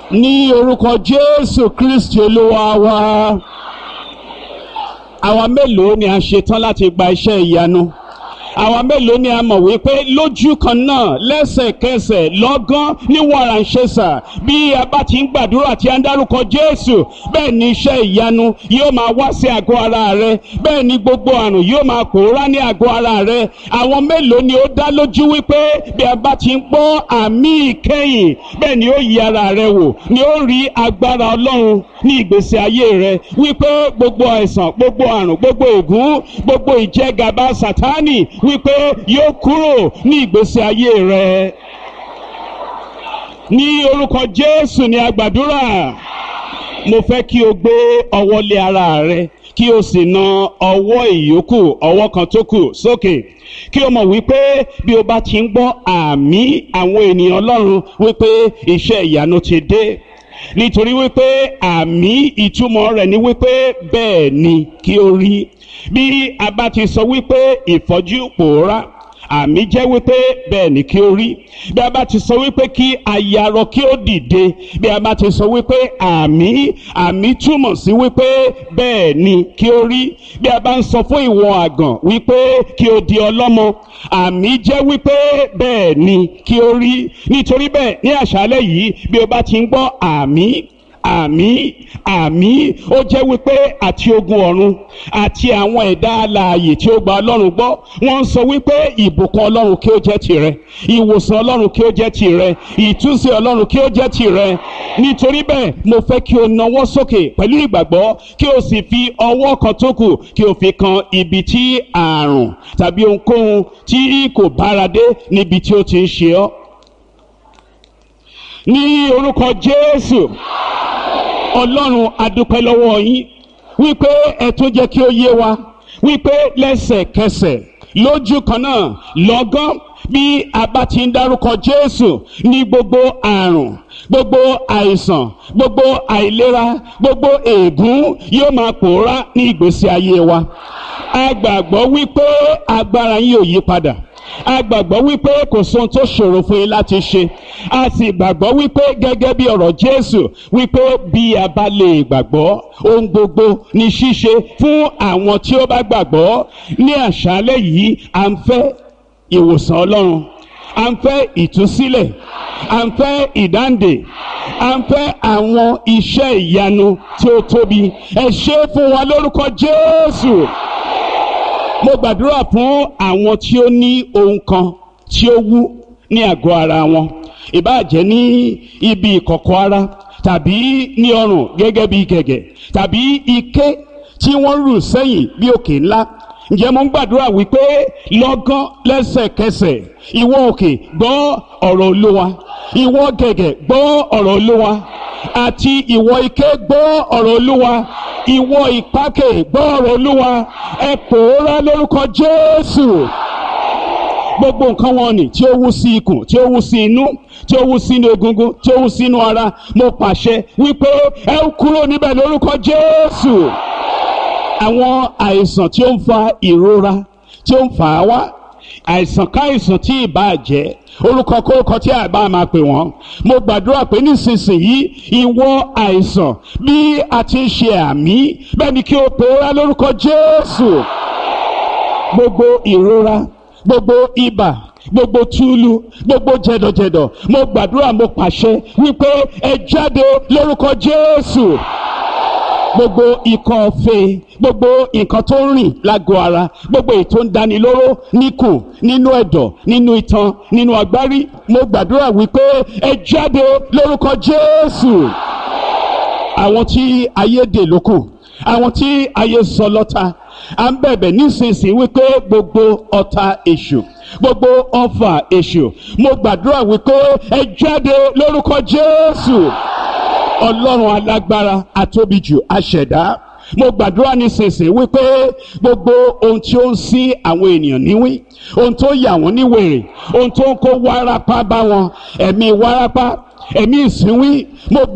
ní orúkọ jésù kristi olúwa wa àwa mélòó ni a ṣetán láti gba iṣẹ́ ìyanu àwa mélòó ni a mọ̀ wípé lójú kan náà lẹ́sẹ̀kẹsẹ̀ lọ́gán ní wàràǹṣẹ́sà bí a bá ti ń gbàdúrà tí a ń dárúkọ jésù bẹ́ẹ̀ ni iṣẹ́ ìyanu yóò máa wá sí àgọ́ ara rẹ bẹ́ẹ̀ ni gbogbo àrùn yóò máa pòórá ní àgọ́ ara rẹ àwọn mélòó ni ó dá lójú wípé bí a bá ti ń gbọ́ àmì ìkẹyìn bẹ́ẹ̀ ni ó yí ara rẹ wò ni ó rí agbára ọlọ́run ní ìgbésí ayé rẹ wípé gbogbo àìsàn gbogbo àrùn gbogbo ègún gbogbo ìjẹgàba sátánì wípé yóò kúrò ní ìgbésí ayé rẹ ní orúkọ jésù ni a gbàdúrà mo fẹ́ kí o gbé ọwọ́ lé ara rẹ kí o sì na ọwọ́ ìyókù ọwọ́ kan tó kù sókè kí o mọ̀ wípé bí o bá ti ń gbọ́ àmì àwọn ènìyàn ọlọ́run wípé iṣẹ́ ìyanu ti dé nítorí wípé àmì ìtumọ̀ rẹ̀ ni wípé bẹ́ẹ̀ ni kí o rí bí a bá ti sọ wípé ìfọ́jú pòórá àmì jẹ́ wípé bẹ́ẹ̀ ni kí ó rí bí a bá ti sọ wípé kí ayarọ kí ó dìde bí a bá ti sọ wípé àmì àmì túmọ̀ sí wípé bẹ́ẹ̀ ni kí ó rí bí a bá ń sọ fún ìwọ àgàn wípé kí o di ọlọ́mọ àmì jẹ́ wípé bẹ́ẹ̀ ni kí ó rí nítorí bẹ́ẹ̀ ní àṣálẹ́ yìí bí o bá ti ń gbọ́ àmì àmì àmì ó jẹ́ wípé àti ogun ọ̀run àti àwọn ẹ̀dá alààyè tí ó gba ọlọ́run gbọ́ wọ́n ń sọ wípé ìbùkún ọlọ́run kí ó jẹ́ tirẹ̀ ìwòsàn ọlọ́run kí ó jẹ́ tirẹ̀ ìtúsí ọlọ́run kí ó jẹ́ tirẹ̀ nítorí bẹ́ẹ̀ mo fẹ́ kí o nawọ́ sókè pẹ̀lú ìgbàgbọ́ kí o sì fi ọwọ́ kan tó kù kí o fi kan ibi tí àrùn tàbí ohunkóhun tí kò bára dé níbi tí ó ti ń ṣe ọ́ ní orúkọ jésù ọlọ́run adúpẹ́ lọ́wọ́ yín wípé ẹ tún jẹ́ kí ó yé wa wípé lẹ́sẹ̀kẹsẹ̀ lójú kan náà lọ́gán bí a bá ti ń dárúkọ jésù ní gbogbo àrùn gbogbo àìsàn gbogbo àìlera gbogbo ègún yóò máa pòórá ní ìgbésí ayé wa a gbàgbọ́ wípé agbára yín ò yí padà a gbàgbọ́ wípé kò sóhun tó ṣòro fún yín láti ṣe a sì gbàgbọ́ wípé gẹ́gẹ́ bí ọ̀rọ̀ jésù wípé bí a bá lè gbàgbọ́ ohun gbogbo ní ṣíṣe fún àwọn tí ó bá gbàgbọ́ ní àṣálẹ́ yìí à ń fẹ́ ìwòsàn ọlọ́run à ń fẹ́ ìtúsílẹ̀ à ń fẹ́ ìdáǹdè à ń fẹ́ àwọn iṣẹ́ ìyanu tí ó tóbi ẹ ṣe fún wa lórúkọ jésù mo gbàdúrà fún àwọn tí ó ní ohun kan tí ó wú ní àgọ́ ara wọn ìbáàjẹ́ ní ibi ìkọ̀kọ̀ ara tàbí ní ọrùn gẹ́gẹ́ bí gẹ̀gẹ̀ tàbí ike tí wọ́n rù sẹ́yìn bí òkè ńlá ǹjẹ́ mo ń gbàdúrà wípé lọ́gán lẹ́sẹ̀kẹsẹ̀ ìwọ òkè gbọ́ ọ̀rọ̀ olúwa ìwọ gẹ̀gẹ̀ gbọ́ ọ̀rọ̀ olúwa àti ìwọ ike gbọ́ ọ̀rọ̀ olúwa ìwọ ìpákè gbọ́ ọ̀rọ̀ olúwa ẹ pòórá lórúkọ jésù gbogbo nǹkan wọn ni tí ó wú sí ikùn tí ó wú sí inú tí ó wú sínú egungun tí ó wú sínú ara mo pàṣẹ wípé ẹ kúrò níbẹ̀ lórúkọ jésù àwọn àìsàn tí ó ń fa ìrora tí ó ń fà á wá àìsàn káìsàn tí ìbá jẹ́ orúkọ kórúkọ tí àbá máa pè wọ́n mo gbàdúrà pé nísinsìnyí ìwọ àìsàn bí a ti ń ṣe àmì bẹ́ẹ̀ ni kí o pòórá lórúkọ jésù gbogbo ìrora gbogbo ibà gbogbo túlù gbogbo jẹdọjẹdọ mo gbàdúrà mo pàṣẹ wípé ẹ jáde lórúkọ jésù gbogbo ikọ̀ ọ̀fẹ́ gbogbo nǹkan tó ń rìn lágọ̀ ara gbogbo èyí tó ń dani lóró níkùn nínú ẹ̀dọ̀ nínú itan nínú agbárí mo gbàdúrà wípé ẹ jáde lórúkọ jésù àwọn tí ayé dè lókù àwọn tí ayé sọ lọ́ta à ń bẹ̀bẹ̀ nísinsìnyí wípé gbogbo ọ̀tá èṣù gbogbo ọfà èṣù mo gbàdúrà wípé ẹ jáde lórúkọ jésù ọlọ́run alágbára atóbijù aṣẹ̀dá mo gbàdúrà nísinsìnyí wípé gbogbo ohun tí ó ń sí àwọn ènìyàn níwí ohun tó yà wọ́n ní wèrè ohun tó ń kó wárápá bá wọn ẹ̀mí wárápá ẹ̀mí ìsínwí mo